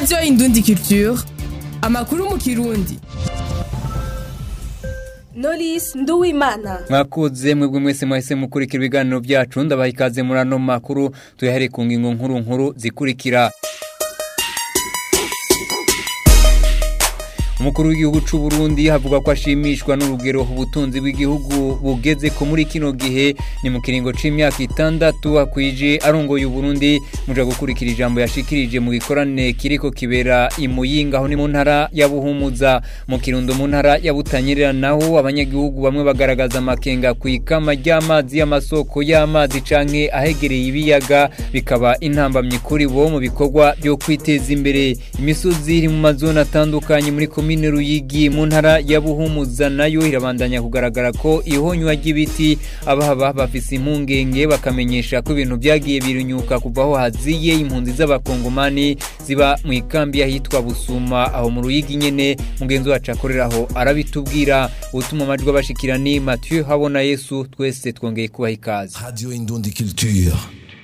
radiyo indundi culture amakuru mu kirundi Knowless Nduwimana mwakoze mwebwe mwese mwahise mukurikira ibiganiro byacu ndabaha ikaze muri ano makuru tuyahere ku ngingo nkuru nkuru zikurikira umukuru w'igihugu cy'u Burundi havuga ko ashimishwa n'urugero ubutunzi bw'igihugu bugeze ko muri kino gihe ni mu kiringo c'imyaka itandatu akwije arongoye Burundi muja gukurikira ijambo yashikirije mu gikorane kiriko kibera imuyinga aho ni mu ntara ya Buhumuza mu kirundo mu ntara ya Butanyerera naho abanyagihugu bamwe bagaragaza amakenga ku ikama ry'amazi y'amasoko y'amazi canke ahegereye ibiyaga bikaba intambamye kuri bo mu bikorwa byo kwiteza imbere imisozi iri mu mazone atandukanye muri komine Ruyigi mu ntara ya Buhumuza nayo irabandanya kugaragara ko ihonywa ry'ibiti abahaba bafise impungenge bakamenyesha ko ibintu byagiye birunyuka kuva aho haziye impunzi z'abakongomani ziba mu ikambi yahitwa Busuma aho mu Ruyigi nyene mugenzi wacu akoreraho arabitubwira utuma amajwi abashikira ni Mathieu Habona Yesu twese twongeye kubaha ikaze Radio Indundi Culture.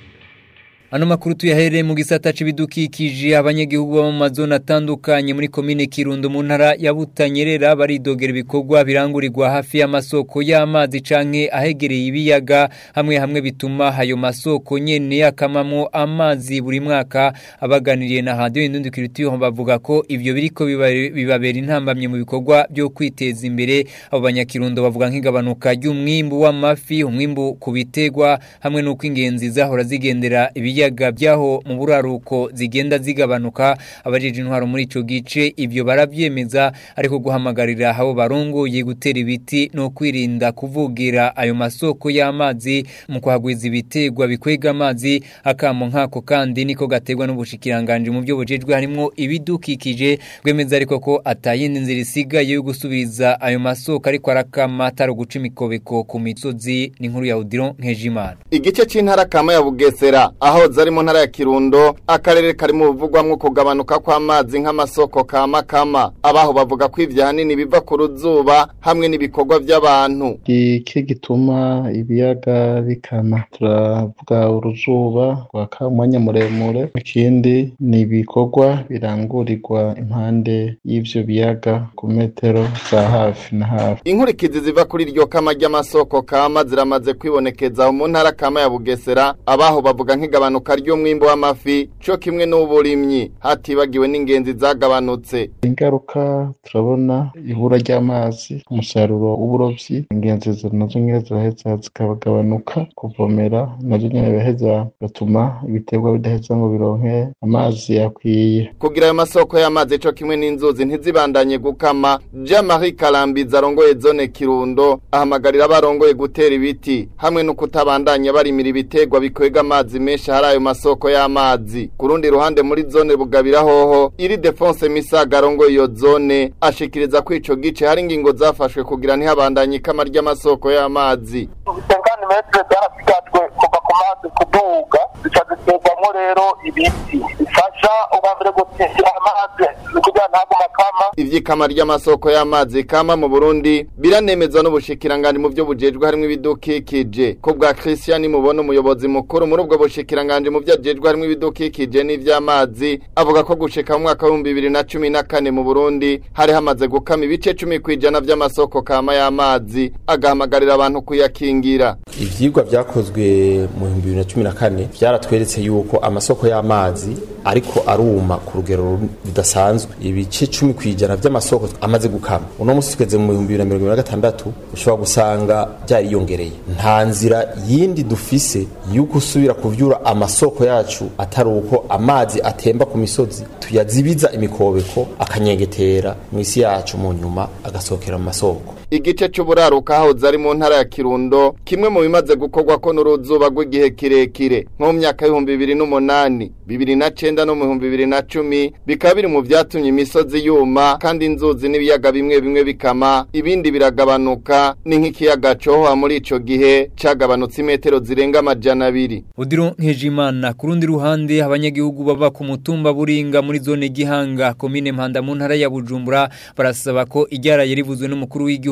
Ano makuru tuyahereye mu gisata c'ibidukikije abanyagihugu bo mu mazone atandukanye muri komine Kirundo mu ntara ya Butanyerera baridogera ibikorwa birangurirwa hafi y'amasoko y'amazi canke ahegereye ibiyaga hamwe hamwe bituma ayo masoko nyene akamamwo amazi buri mwaka abaganiriye na Radio Indundi Culture bavuga ko ivyo biriko biba- bibabera intambamye mu bikorwa byo kwiteza imbere abo banyakirundo bavuga nk'igabanuka ry'umwimbu w'amafi umwimbu ku bitegwa hamwe n'uko ingenzi zahora zigendera ibiyaga byaho mu buraruko zigenda zigabanuka abajeje intwaro muri ico gice ivyo baravyemeza ariko guhamagarira abo barongoye gutera ibiti no kwirinda kuvugira ayo masoko y'amazi mu kuhagwiza ibitegwa bikwega amazi akamo nkako kandi niko gategwa n'ubushikiranganje mu byo bujejwe harimwo ibidukikije bwemeza ariko ko atayindi nzira isigaye yo gusubiriza ayo masoko ariko arakama atari guca imikobeko ku misozi n'inkuru ya Odilon Nkejimana igice c'intara kama ya bugesera aho zari mu ntara ya kirundo akarere kari mu buvugwamwo kugabanuka kw'amazi nk'amasoko kama kama abaho bavuga ko ivyo hanini biva ku ruzuba hamwe n'ibikorwa vy'abantu iki gituma ibiyaga bikana turavuga uruzuba rwaka umwanya muremure ikindi ni ibikorwa birangurirwa impande y'ivyo biyaga ku metero za hafi na hafi inkurikizi ziva kuri iryo kama ry'amasoko kama ziramaze kwibonekeza aho mu ntara kama ya bugesera abaho bavuga nk'igabanuka ry'umwimbu w'amafi co kimwe n'uburimyi hatibagiwe n'ingenzi zagabanutse ingaruka turabona ibura ry'amazi umusaruro w'uburovyi ingenzi zo- nazo nyene ziraheza zikagabanuka kuvomera nazo nyene biraheza bigatuma ibiterwa bidaheza ngo bironke amazi akwiye kugira ayo masoko y'amazi co kimwe n'inzuzi ntizibandanye gukama jean marie karambizi arongoye zone kirundo ahamagarira abarongoye gutera ibiti hamwe no kutabandanya barimira ibitegwa bikwega amazi menshi hari ayo masoko y'amazi ku rundi ruhande muri zone bugabira hoho iri defonse misaga arongoye iyo zone ashikiriza ko ico gice hari ingingo zafashwe kugira ntihabandanye ikama ry'amasoko y'amazi ubusengane metero byarasigajwe kuva ku mazi kuduga zica ziterwamo rero ibiti bifasha ubwa mbere gutekera amazi ni kugira ntagume akama ivy'ikama ry'amasoko y'amazi kama mu Burundi biranemezwa n'ubushikiranganje mu byo bujejwe harimo ibidukikije ko bwa Christian mubona umuyobozi mukuru muri ubwo bushikiranganje mu byo ajejwe harimo ibidukikije n'ivy'amazi avuga ko gushika mu mwaka wa 2014 mu Burundi hari hamaze gukama ibice 10 kwijana vy'amasoko kama y'amazi agahamagarira abantu kuyakingira ivyigwa vyakozwe mu bihumbi bibiri na cumi na kane vyaratweretse yuko amasoko y'amazi ariko aruma ku rugero rudasanzwe ibice cumi kw'ijana vy'amasoko amaze gukama uno musi tugeze mu bihumbi bibiri na mirongo ibiri na gatandatu ushobora gusanga vyariyongereye nta nzira yindi dufise yuko usubira kuvyura amasoko yacu atari uko amazi atemba ku misozi tuyazibiza imikobeko akanyengetera mw'isi yacu mu nyuma agasohokera mu masoko igice c'uburaruka hahoze ari mu ntara ya Kirundo kimwe mu bimaze gukorwa ko n'uruzuba rw'igihe kirekire nko mu myaka y'ibihumbi bibiri n'umunani bibiri na cenda no mu bihumbi bibiri na cumi bikaba biri mu vyatumye imisozi yuma kandi inzuzi n'ibiyaga bimwe bimwe bikama ibindi biragabanuka ni nk'ikiyaga cohoha muri ico gihe cagabanutse imetero zirenga amajana abiri Odilo Nkejimana ku rundi ruhande abanyagihugu baba ku mutumba buringa muri zone gihanga komine Mpanda mu ntara ya Bujumbura barasaba ko iryaraye rivuzwe n'umukuru w'igihugu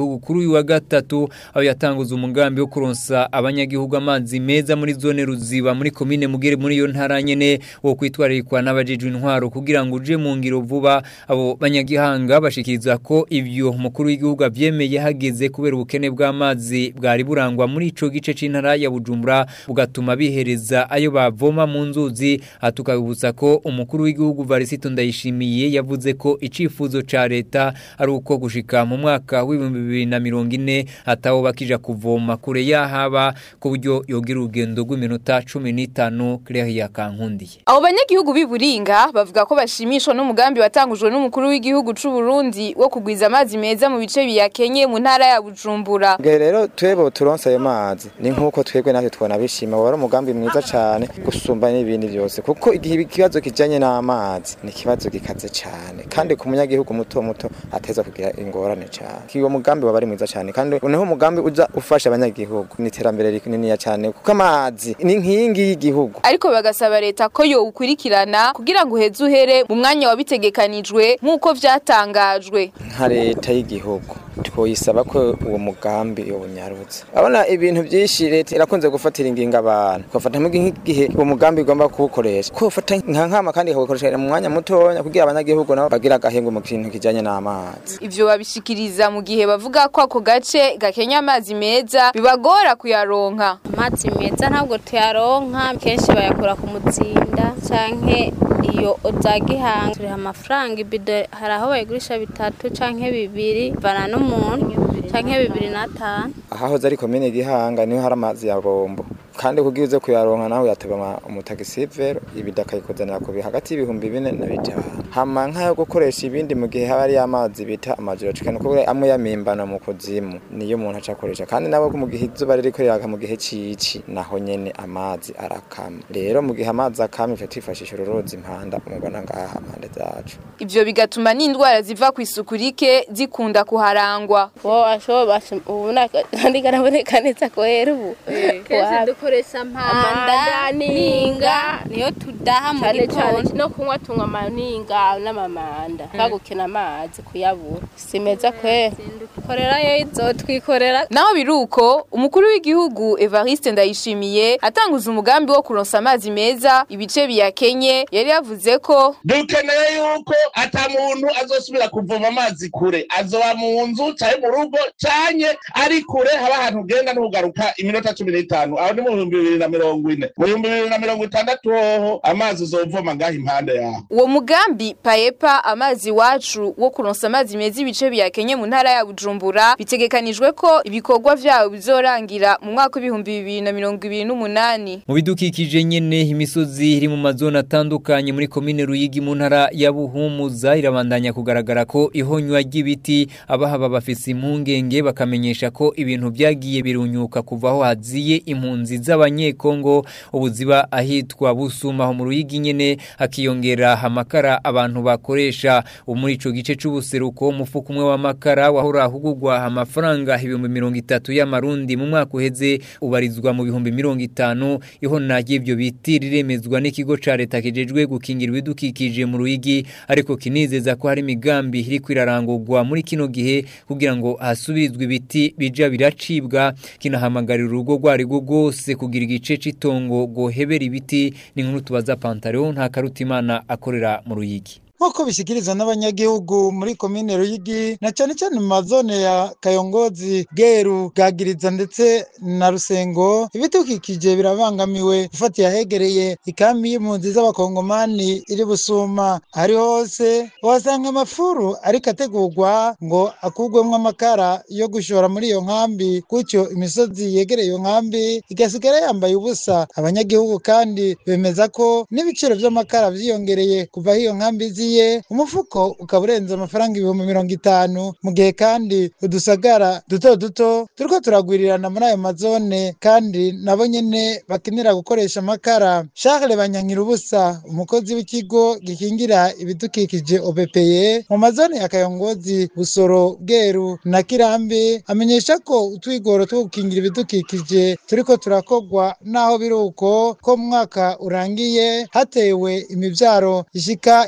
abanyagihugu kuri uyu wa gatatu aho yatanguza umugambi wo kuronsa abanyagihugu amazi meza muri zone ruziba muri komine mugere muri iyo ntara nyene wo kwitwararikwa n'abajejwe intwaro kugira ngo uje mu ngiro vuba abo banyagihanga bashikiriza ko ivyo umukuru w'igihugu avyemeye hageze kubera ubukene bw'amazi bwari burangwa muri ico gice c'intara ya Bujumbura bugatuma bihereza ayo bavoma mu nzuzi hatukabutsa ko umukuru w'igihugu Varisito Ndayishimiye yavuze ko icifuzo ca leta ari uko gushika mu mwaka w'ibihumbi bibiri na mirongo ine hataho bakija kuvoma kure yahaba ku buryo yogira urugendo rw'iminota cumi n'itanu Claire Kankundiye Abo banyagihugu b'iburinga bavuga ko bashimishwa n'umugambi watangujwe n'umukuru w'igihugu c'u Burundi wo kugwiza amazi meza mu bice biyakenye mu ntara ya Bujumbura. Bwe rero twebo turonse ayo mazi ni nkuko twebwe natwe twona bishima wari umugambi mwiza cyane gusumba n'ibindi byose kuko igihe ikibazo kijanye n'amazi ni ikibazo gikaze cyane kandi ku munyagihugu muto muto ateza kugira ingorane cyane kiwo mugambi wabari mwiza cyane kandi uneho umugambi uza ufasha abanyagihugu ni iterambere rinini cyane kuko amazi ni nkingi y'igihugu Ariko bagasaba leta ko yo ukurikirana kugira ngo uheze uhere mu mwanya wabitegekanijwe nk'uko vyatangajwe. nka leta y'igihugu twoyisaba ko uwo mugambi yowunyarutse abona ibintu byinshi leta irakunze gufatira ingingo abantu ugafata nk'igihe uwo mugambi igomba kuwukoresha ko ufata nka nkama kandi ikawukoresha mu mwanya mutoya kugira abanyagihugu nabo bagira agahengo mu kintu kijanye n'amazi Ivyo babishikiriza mu gihe bavuga ko ako gace gakenya amazi meza bibagora kuyaronka. amazi meza ntabwo tuyaronka kenshi bayakura ku mutsinda canke iyo za gihanga turiha amafaranga ibido hari aho bayigurisha bitatu canke bibiri bana n'umuntu canke bibiri n'atanu ahahoze ari komine gihanga niho hari amazi ya bombo kandi kugira uze kuyaronka nawe yateba umutagisivero ibida akayikuzanira ku bi- hagati y'ibihumbi bine na bitanu hama nk'ayo gukoresha ibindi mu gihe haba ari amazi bita amajoro cikana kuko amwe yamimbana mu kuzimu niyo umuntu aca akoresha kandi nabo mu gihe izuba ririko riraka mu gihe cici naho nyene amazi arakama rero mu gihe amazi akama ife twifashisha ururozi impanda umubona ngaha impande zacu Ivyo bigatuma n'indwara ziva ku isuku rike zikunda kuharangwa. wo ashobora ubu kandi karaboneka neza ko hera ubu kenshi dukoresha mpanda ninga niyo tudaha mu cyane cyane gitondo no kunywa tunywa amaninga n'amamanda twagukina amazi kuyabura si meza kwera korera yo izotwikorera Naho biruko umukuru w'igihugu Evariste Ndayishimiye atanguza umugambi wo kuronsa amazi meza ibice biyakenye yari yavuze ko dukeneye yuko ata muntu azosubira kuvoma amazi kure azoba mu nzu canke mu rugo canke ari kure haba ahantu ugenda ntugaruka iminota cumi n'itanu aho ni mu bihumbi bibiri na mirongo ine mu bihumbi bibiri na mirongo itandatu hoho amazi uzovoma ngaho impande yaho uwo mugambi paepa amazi wacu wo kuronsa amazi meza ibice biyakenye mu ntara ya Bujumbura bitegekanijwe ko ibikorwa vyawo bizorangira mu mwaka w'ibihumbi bibiri na mirongo ibiri n'umunani Mu bidukikije nyene imisozi iri mu mazone atandukanye muri komine Ruyigi mu ntara ya Buhumuza irabandanya kugaragara ko ihonywa ry'ibiti abahaba bafise impungenge bakamenyesha ko ibintu byagiye birunyuka kuva aho haziye impunzi z'abanyekongo ubuziba ahitwa Busuma aho mu Ruyigi nyene hakiyongera amakara abantu bakoresha ubu muri ico gice c'ubuseruko umufuko umwe w'amakara wahora hugurwa amafaranga ibihumbi mirongo itatu y'amarundi mu mwaka uheze ubarizwa mu bihumbi mirongo itanu ihona ry'ivyo biti riremezwa n'ikigo ca leta kijejwe gukingira ibidukikije mu Ruyigi ariko kinizeza ko hari imigambi iri kwirarangurwa muri kino gihe kugira ngo hasubirizwe ibiti bija biracibwa kinahamagarira urugo rwari rwo rwose kugira igice c'itongo gohebera ibiti ni nkuru tubaza Pantaleon nta karutimana akorera mu Ruyigi nk'uko bishyikirizwa n'abanyagihugu muri komine ruyigi na cyane cyane mu mazone ya kayongozi bweru bwagiriza ndetse na rusengo ibidukikije birabangamiwe gufatiye ahegereye ikambi y'impunzi z'abakongomani iri busuma ari hose uhasanga amafuru ariko ategurwa ngo akugwemo amakara yo gushora muri iyo nkambi gutyo imisozi yegereye iyo nkambi igasigara yambaye ubusa abanyagihugu kandi bemeza ko n'ibiciro by'amakara byiyongereye kuva aho iyo nkambi ziye umufuko ukaba urenze amafaranga ibihumbi mirongo itanu mu gihe kandi udusagara duto duto turiko turagwirirana muri ayo mazone kandi nabo nyene bakenera gukoresha amakara Charles Banyankirubusa umukozi w'ikigo gikingira ibidukikije OBPE mu mazone ya Kayongozi Busoro Bweru na Kirambi amenyesha ko utwigoro two gukingira ibidukikije turiko turakogwa naho biruko ko mu mwaka urangiye hatewe imivyaro ishika ibihumbi mirongo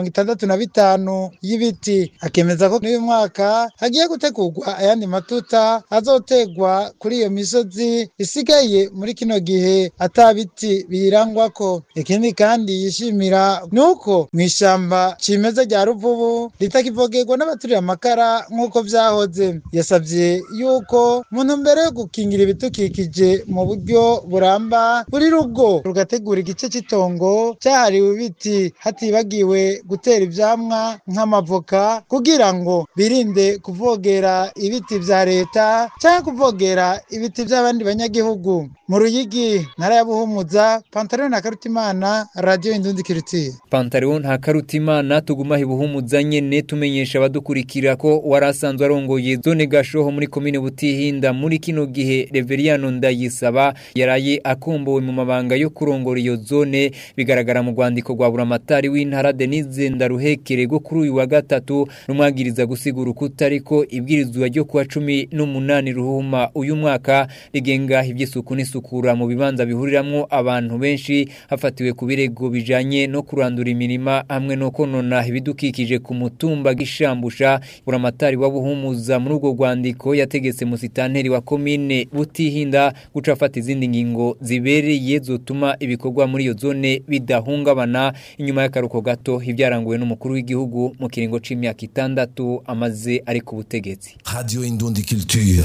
mirongo itandatu na bitanu y'ibiti akemeza ko n'uyu mwaka hagiye gutegurwa ayandi matuta azotegwa kuri iyo misozi isigaye muri kino gihe ata biti biyirangwako ikindi kandi yishimira ni uko mu ishyamba cimeza rya ruvubu ritakivogerwa n'abaturiye amakara nk'uko vyahoze yasavye yuko mu ntumbero yo gukingira ibidukikije mu buryo buramba buri rugo rugategura igice cy'itongo cyahariwe ibiti hatibagiwe gutera ivyamwa nk'amavoka kugira ngo birinde kuvogera ibiti vya leta cyangwa kuvogera ibiti by'abandi banyagihugu mu ruyigi ntara ya buhumuza pantaro na karutimana radio indundi kiritiye Pantaleon nta karutimana tuguma hibuhumuza nyene tumenyesha abadukurikira ko warasanzwe arongoye zone gashoho muri komine butihinda muri kino gihe Reveriano Ndayisaba yaraye akombowe mu mabanga yo kurongora iyo zone bigaragara mu rwandiko rwa buramatari w'intara Denise Ndaruhekere go kuri uyu wa gatatu rumwagiriza gusigura ukuta ariko ibwirizwa ryo kuwa cumi n'umunani ruhuma uyu mwaka rigenga iby'isuku n'isukura mu bibanza bihuriramwo abantu benshi hafatiwe ku birego bijanye no kurandura imirima hamwe no konona ibidukikije ku mutumba gishambusha buramatari wa buhumuza muri urwo rwandiko yategetse musitanteri wa komine butihinda guca afata izindi ngingo zibereye zotuma ibikorwa muri iyo zone bidahungabana inyuma y'akaruko gato ibyaranguwe n'umukuru w'igihugu mu kiringo c'imyaka itandatu amaze ari ku butegetsi Radio Indundi Culture.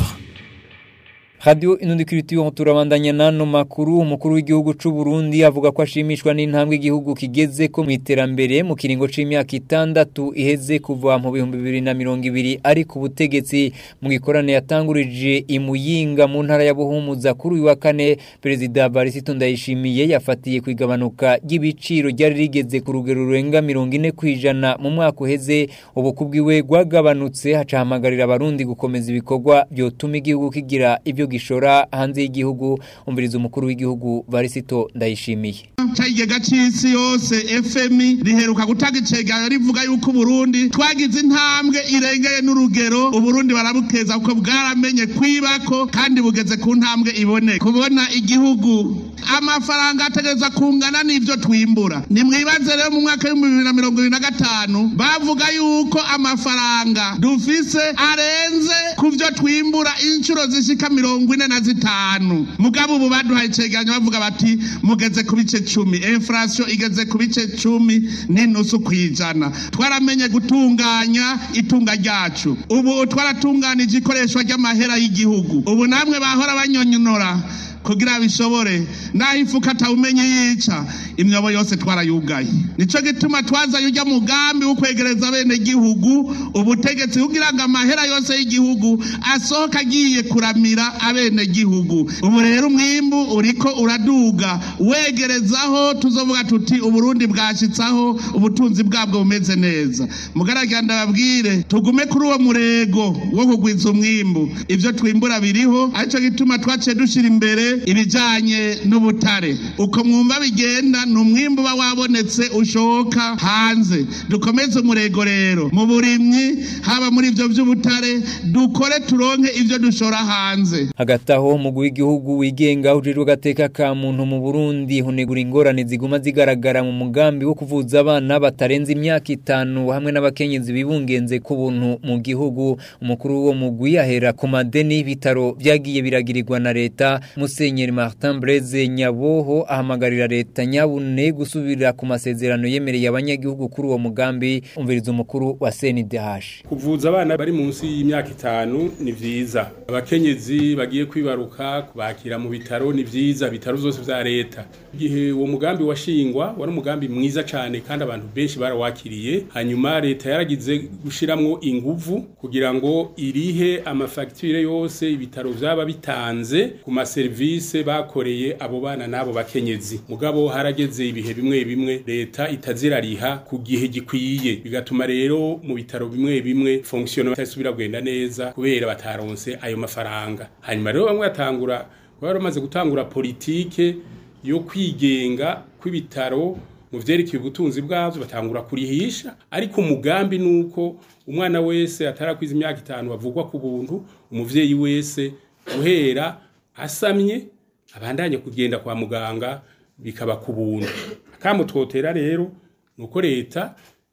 Radio Inundikiritiyo turabandanya nano makuru umukuru w'igihugu c'u Burundi avuga ko ashimishwa n'intambwe igihugu kigeze ko mu iterambere mu kiringo c'imyaka itandatu iheze kuva mu bihumbi bibiri na mirongo ibiri ari ku butegetsi mu gikorane yatangurije imuyinga mu ntara ya Buhumuza kuri uyu wa kane Perezida Barisito Ndayishimiye yafatiye ku igabanuka ry'ibiciro ryari rigeze ku rugero rurenga mirongo ine kwijana mu mwaka uheze ubukubwiwe gwagabanutse hacahamagarira abarundi gukomeza ibikorwa byotuma igihugu kigira ibyo gishora hanze y'igihugu umviriza umukuru w'igihugu Barisito Ndayishimiye Chaigega c'isi yose FMI riheruka gutanga icegano rivuga yuko Burundi twagize intambwe irengeye n'urugero Uburundi barabukeza kuko bwaramenye kwibako kandi bugeze ku ntambwe ibone kubona igihugu amafaranga ategereza kungana n'ivyo twimbura nimwibaze rero mu mwaka w'ibihumbi bibiri na mirongo ibiri na gatanu bavuga yuko amafaranga dufise arenze ku vyo twimbura inshuro zishika mirongo ine na zitanu mugabo ubu baduhaye icegeranyo bavuga bati mugeze ku bice cumi inflation igeze ku bice cumi n'inusu kw'ijana twaramenye gutunganya itunga ryacu ubu twaratunganije ikoreshwa ry'amahera y'igihugu ubu namwe bahora banyonyonora kugira bishobore naho ifuka atawumenye yica imyobo yose twarayugaye nico gituma twazanye urya mugambi wo kwegereza bene gihugu ubutegetsi kugira ngo amahera yose y'igihugu asohoka agiye kuramira abene gihugu ubu rero umwimbu uriko uraduga wegerezaho tuzovuga tuti uburundi bwashitsaho ubutunzi bwabwo bumeze neza mugaragira ndababwire tugume kuri uwo murego wo kugwiza umwimbu ivyo twimbura biriho arico gituma twaciye dushira imbere ibijanye n'ubutare uko mwumva bigenda ni umwimbu uba wabonetse ushoka hanze dukomeze umurego rero mu burimyi haba muri ivyo vy'ubutare dukore turonke ivyo dushora hanze hagati aho umugwi w'igihugu wigenga ujejwe agateka ka muntu mu Burundi hunegura ingorane ziguma zigaragara mu mugambi wo kuvuza abana batarenze imyaka itanu hamwe n'abakenyezi bibungenze ku buntu mu gihugu umukuru w'uwo mugwi ahera ku madeni bitaro byagiye biragirirwa na leta Musenyeri Martin Blaise Nyaboho ahamagarira leta nyabune gusubira ku masezerano yemereye abanyagihugu kuri uwo mugambi umviriza umukuru wa CNDH kuvuza abana bari munsi y'imyaka itanu ni vyiza abakenyezi bagiye kwibaruka kubakira mu bitaro ni vyiza bitaro zose vya leta igihe uwo mugambi washingwa wari umugambi mwiza cane kandi abantu benshi barawakiriye hanyuma leta yaragize gushiramwo inguvu kugira ngo irihe amafagitire yose ibitaro vyaba bitanze ku maserivise bakoreye abo bana n'abo bakenyezi mugabo harageze ibihe bimwe bimwe leta itazirariha ku gihe gikwiye bigatuma rero mu bitaro bimwe bimwe fonction itasubira kugenda neza kubera bataronse ayo mafaranga hanyuma rero bamwe batangura bari bamaze gutangura politike yo kwigenga kw'ibitaro mu vyerekeye ubutunzi bwavyo batangura kurihisha ariko umugambi nuko umwana wese atarakwiza imyaka itanu bavugwa ku buntu umuvyeyi wese guhera asamye abandanye kugenda kwa muganga bikaba ku buntu akamutwotera rero nuko leta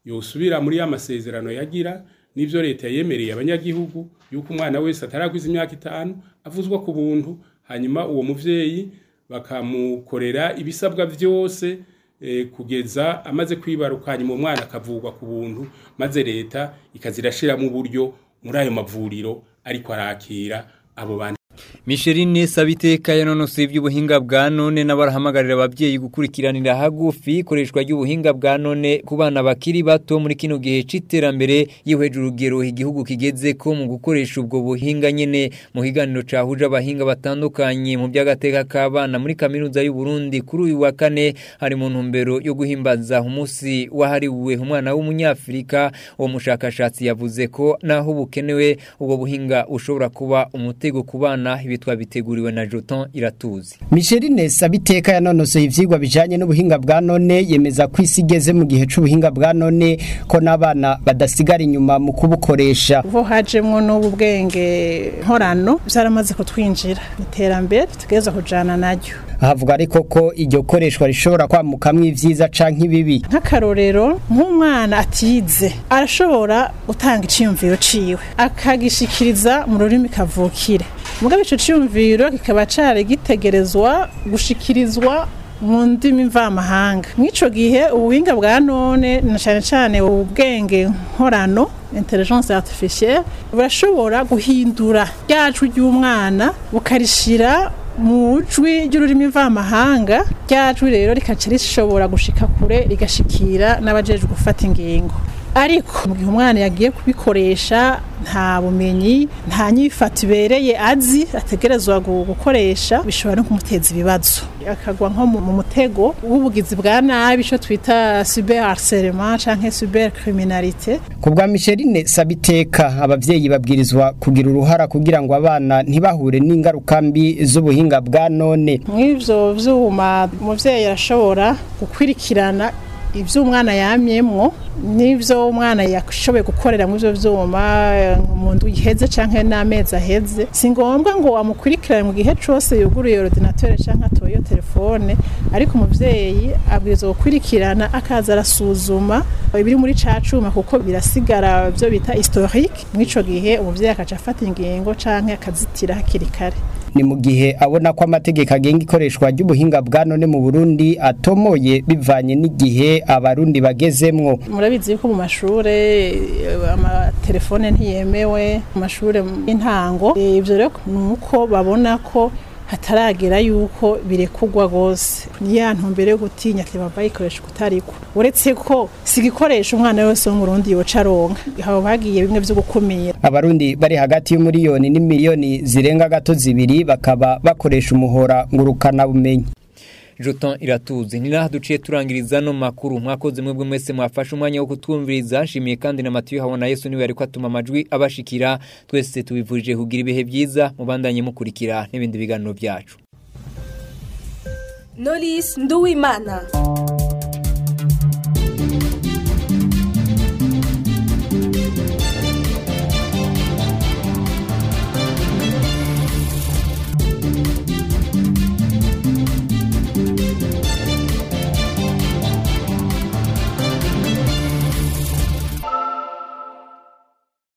yosubira muri ya masezerano yagira n'ivyo leta yemereye abanyagihugu yuko umwana wese atarakwiza imyaka itanu avuzwa ku buntu hanyuma uwo muvyeyi bakamukorera ibisabwa vyose eh, kugeza amaze kwibaruka hanyuma umwana akavurwa ku buntu maze leta ikazirashiramo uburyo muri ayo mavuriro ariko arakira abo bantu Micheline Sabiteka yanonose iby'ubuhinga bwa none n'abarahamagaririra abavyeyi gukurikiranira hagufi ikoreshwa ry'ubuhinga bwa none ku bana bakiri bato muri kino gihe c'iterambere yihweje urugero igihugu kigeze ko mu gukoresha ubwo buhinga nyene mu higaniro cahuje abahinga batandukanye mu by'agateka k'abana muri kaminuza y'u Burundi kuri uyu wa kane hari mu ntumbero yo guhimbaza umunsi wahariwe umwana w'umunyafrika uwo mushakashatsi yavuze ko naho bukenewe ubwo buhinga ushobora kuba umutego ku bana ibi twabiteguriwe na Joton iratuzi Micheline Sabiteka yanonosoye ivyigwa bijanye n'ubuhinga bwa none yemeza ko isi igeze mu gihe c'ubuhinga bwa none ko n'abana badasigara inyuma mu kubukoresha ubu hajemwo n'ubu bwenge nkorano byaramaze kutwinjira iterambere tugeza kujana naryo havuga ariko ko iryo koreshwa rishobora kwamukamwo ivyiza canke ibibi nk'akarorero nk'umwana atize arashobora gutanga iciyumviro ciwe akagishikiriza mu rurimi kavukire mugabe ico ciyumviro kikaba cari gitegerezwa gushikirizwa mu ndimi mvamahanga mw'ico gihe ubuhinga bwa none na cane cane ubwenge nkorano intelligence artificielle burashobora guhindura ryajwi ry'umwana bukarishira mu jwi ry'ururimi mvamahanga ryajwi rero rikaca rishobora gushika kure rigashikira n'abajejwe gufata ingingo ariko mu gihe umwana yagiye kubikoresha nta bumenyi nta nyifato ibereye azi ategerezwa gukoresha bishobora no kumuteza ibibazo akagwa nko mu mutego w'ubugizi bwa nabi ico twita cyber harcèlement canke cyber criminalité ku bwa Micheline Sabiteka abavyeyi babwirizwa kugira uruhara kugira ngo abana ntibahure n'ingaruka mbi z'ubuhinga bwa none mw'ivyo vyuma umuvyeyi arashobora gukwirikirana ibyo umwana yamyemwo n'ibyo umwana yashoboye gukorera mu byo byuma mu nzu iheze cyangwa n'amezi aheze si ngombwa ngo wamukurikirane mu gihe cyose yuguruye ordinateur cyangwa atoye telefone ariko umubyeyi abwirizwa gukurikirana akaza arasuzuma ibiri muri ca cuma kuko birasigara byo bita historique mw'ico gihe umubyeyi akaca afata ingingo cyangwa akazitira hakiri kare ni mu gihe abona ko amategeko agenga ikoreshwa ry'ubuhinga bwa none mu Burundi atomoye bivanye n'igihe abarundi bagezemwo murabizi yuko mu mashure amatelefone ntiyemewe mu mashure y'intango ivyo rero nuko babona ko hataragera yuko birekugwa gose ni ya ntumbero yo gutinya ati baba bayikoresha kutariko uretse ko si igikoresho umwana wese wo mu Burundi yoca aronka haba bagiye bimwe vyo gukumira abarundi bari hagati y'umuriyoni n'imiliyoni zirenga gato zibiri bakaba bakoresha umuhora ngurukana bumenyi Joton iratuzi ni naho duciye turangiriza no makuru mwakoze mwebwe mwese mwafashe umwanya wo kutwumviriza nshimiye kandi na Matiyo habona Yesu niwe ariko atuma amajwi abashikira twese tubivurije kugira ibihe byiza mubandanye mukurikira n'ibindi biganiro byacu Knowless Nduwimana